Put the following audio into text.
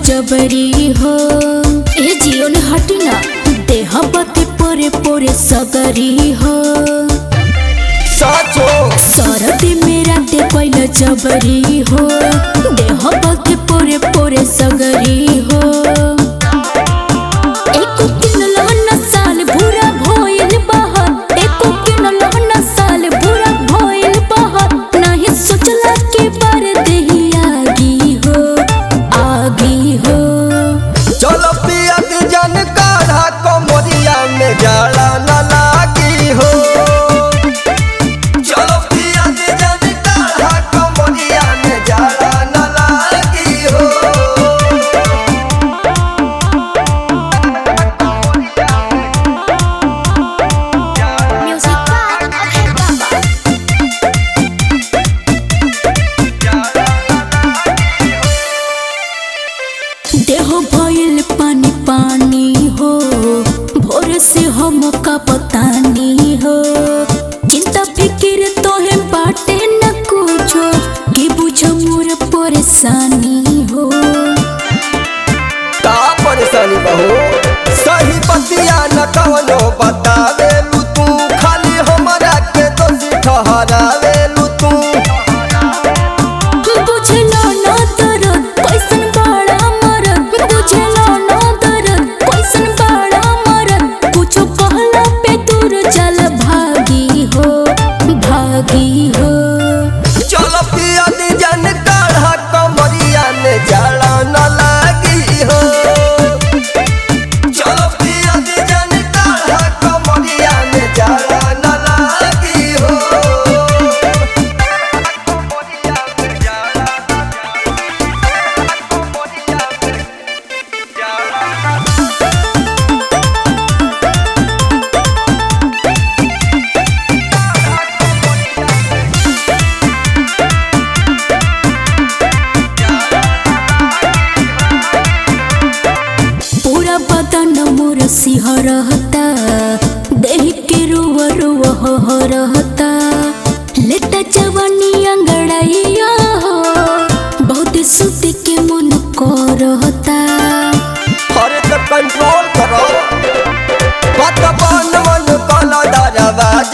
जबरी हो ए जियो ने हटी ना देह बते पोरे पोरे सगरी हो साचो सरदी मेरा ते पहिला जबरी हो देह बते पोरे पोरे सगरी हो एको किनलो न साल भूरा भइल बहर एको किनलो न साल भूरा भइल बहर नाही सोचला के बार देही आगी हो आगी हो चलो पिया के जन काढ़ा कमरिया में जाला न लागी हो चलो पिया के जन काढ़ा कमरिया में जाला न लागी हो म्यूजिक बाय अभय बाबा देह भइल पानी पानी हो भोर से हम का पतानी हो चिंता फिक्र तोहे बाटे न कुछो कि बुझ मोर परेशानी हो का परेशानी बहो सही बतिया न कवनो बतावे लू तू खाली हमरा के दोषी ठहरावे लू तू बुझलो न दर्द कैसन बड़ा मरद बुझलो न दर्द कैसन बड़ा मरद कुछो कहला पे दूर चल भागी हो भागी हो चलो पिया दी जन काढ़ा कमरिया में जाला न लागी हो चलो पिया दी जन काढ़ा कमरिया में जाला न लागी हो पूरा बदन मोर सिहरता देह के रुव रुव हो रहता लेटा जवानी अंगड़ैया हो बहुत सुत के मन करता अरे तो कंट्रोल करो बात बन मन कला दरवा